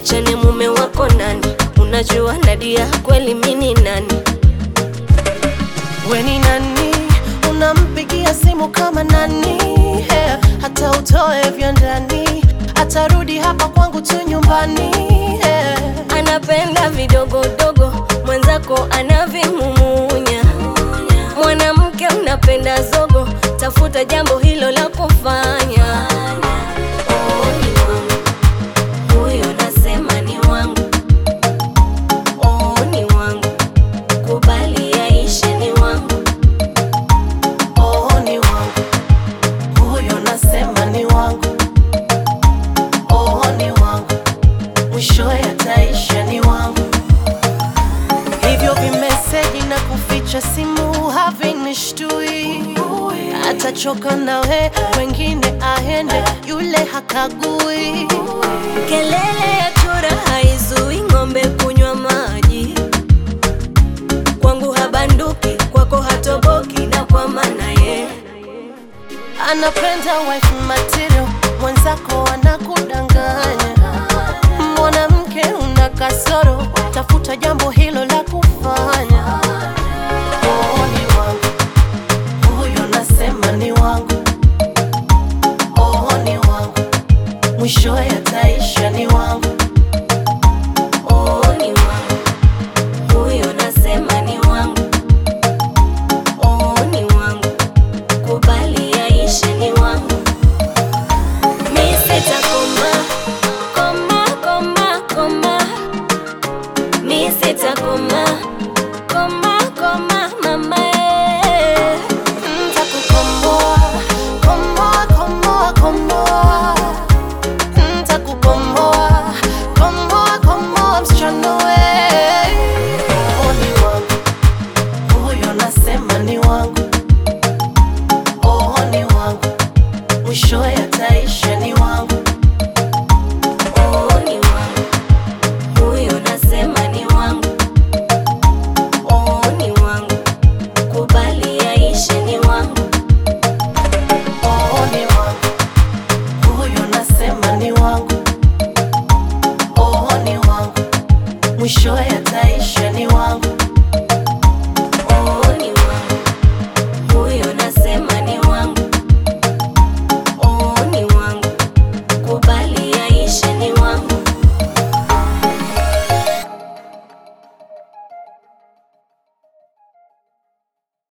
tuachane, mume wako nani? Unajua Nadia kweli mini nani? We ni nani? Unampigia simu kama nani? Hey, hata utoe vya ndani, atarudi hapa kwangu tu nyumbani. Hey. Anapenda vidogodogo, mwenzako anavimumunya. Mwanamke unapenda zogo, tafuta jambo hilo la kufanya. Oh, ni wangu. Huyo nasema ni wangu. Oh, ni wangu. Kubali yaishe ni wangu. Oh, ni wangu huyo, nasema ni wangu. Oh, ni wangu mwishowe ataisha ni wangu. Hivyo vimeseji na kuficha simu havinishtui, atachoka nawe, wengine aende, yule hakagui. Kelele ya chura haizui ng'ombe kunywa maji. Kwangu habanduki, kwako hatoboki, na kwa maana ye Anapenda wife material, mwenzako anakudanganya. Mwanamke una kasoro, tafuta jambo hilo la kufanya. Oh, ni wangu huyo, nasema ni wangu. Oh, ni wangu mwishowe ataisha ni wangu. oh, ni wangu. Huyo nasema ni wangu. Oh, ni wangu. Kubali yaishe ni wangu. Mi sitakoma, koma, koma, koma. Mi sitakoma, koma, koma, mama eh. Ntakukomboa, komboa, komboa, komboa. Ntakukomboa, komboa, komboa, msichana we. Oh, ni wangu. Huyo nasema ni wangu. Oh, ni wangu. Mwishowe ataisha ni wangu. Oh, ni wangu. Huyo nasema ni wangu. Oh, ni wangu. Kubali yaishe ni wangu. Oh, ni wangu. Huyo nasema ni wangu. Oh, ni wangu. Mwishowe ataisha